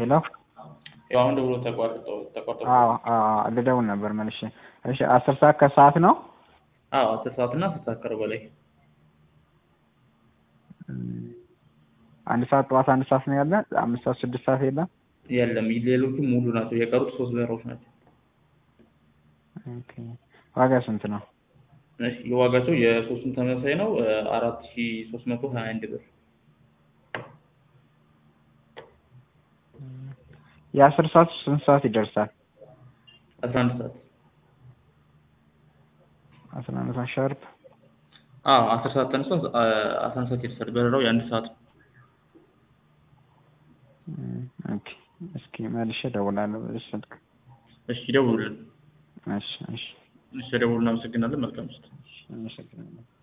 ሄሎ ያው አሁን ደውሎ ተቋርጦ ተቋርጦ አዎ አዎ ልደውል ነበር መልሼ እሺ አስር ሰዓት ከሰዓት ነው አዎ አስር ሰዓት እና አስር ሰዓት ከሩብ በላይ እም፣ አንድ ሰዓት ጠዋት አንድ ሰዓት ነው ያለ አምስት ሰዓት ስድስት ሰዓት የለም የለም ሌሎቹ ሙሉ ናቸው የቀሩት ሶስት በሮች ናቸው ኦኬ ዋጋ ስንት ነው እሺ የዋጋቸው የሶስቱም ተመሳሳይ ነው አራት ሺ ሶስት መቶ ሀያ አንድ ብር የአስር ሰዓት ስንት ሰዓት ይደርሳል አስራ አንድ ሰዓት አስራ አንድ ሰዓት ሻርፕ አዎ አስር ሰዓት ተነስቶ አስራ አንድ ሰዓት ይደርሳል በረራው የአንድ ሰዓት ነው እም፣ ኦኬ እስኪ መልሼ እደውላለሁ በዚህ ስልክ እሺ ደውሉልን እሺ እሺ እሺ ደውሉ እናመሰግናለን መልካም ምሽት አመሰግናለሁ